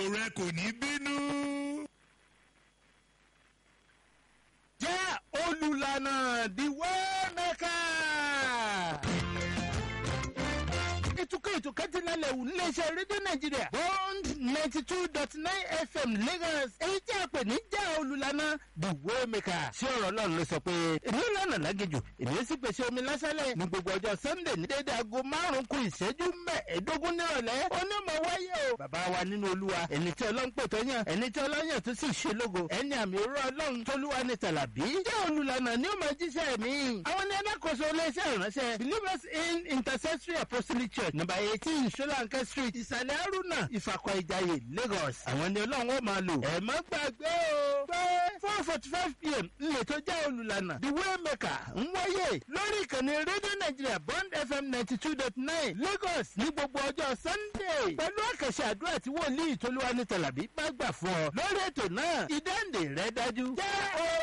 rẹ kò ní bínú. jẹ́ olùlànà the waymaker. ìtukọ̀ ìtukọ̀ ti lálẹ́ wù níléeṣẹ́ rédíò nàìjíríà bond ninety two dot nine fm lagos èyí tí a pè ní jẹ́ olùlànà the waymaker. ṣé ọ̀rọ̀ ọlọ́run ló sọ pé èmi lànà lágejù èmi sì pèsè omi lásálẹ̀ ní gbogbo ọjọ́ sunday ní dédé aago márùn-ún kù ìṣẹ́jú mẹ́ẹ̀ẹ́dógún nírọ̀lẹ́ onímọ̀ wáyé o. bàbá wa nínú olúwa ẹni tí ọlọ́run pè tó yàn ẹni tí ọlọ́run yàn tó sì ṣe lógo ẹni àmì òró ọlọ́run tólúwa ní tàlàbí jẹ́ olùlànà ní ó máa jíṣẹ́ mi. àwọn ní alákòóso iléeṣẹ́ ìránṣẹ́ believers in intercessory apostolic church number eighteen solanke street ìsàlẹ̀ aruna ìfàkọ̀ ìjàyè lagos. àwọn ní ọlọ́run ó máa lò. ẹ má gbàgbé o pé four forty five pm ńlẹ̀ tó jẹ́ olùlànà the waymaker ń wáyé lórí ìkànnì rédíò nàìjíríà bond fm ninety two dot nine lagos ní gbogbo ọjọ́ sunday pẹ̀lú àkàṣe àdúrà tí wòlíì tolúwa ní tàlàbí bá gbà fún ọ lórí ètò náà ìdáǹdè rẹ dájú jẹ́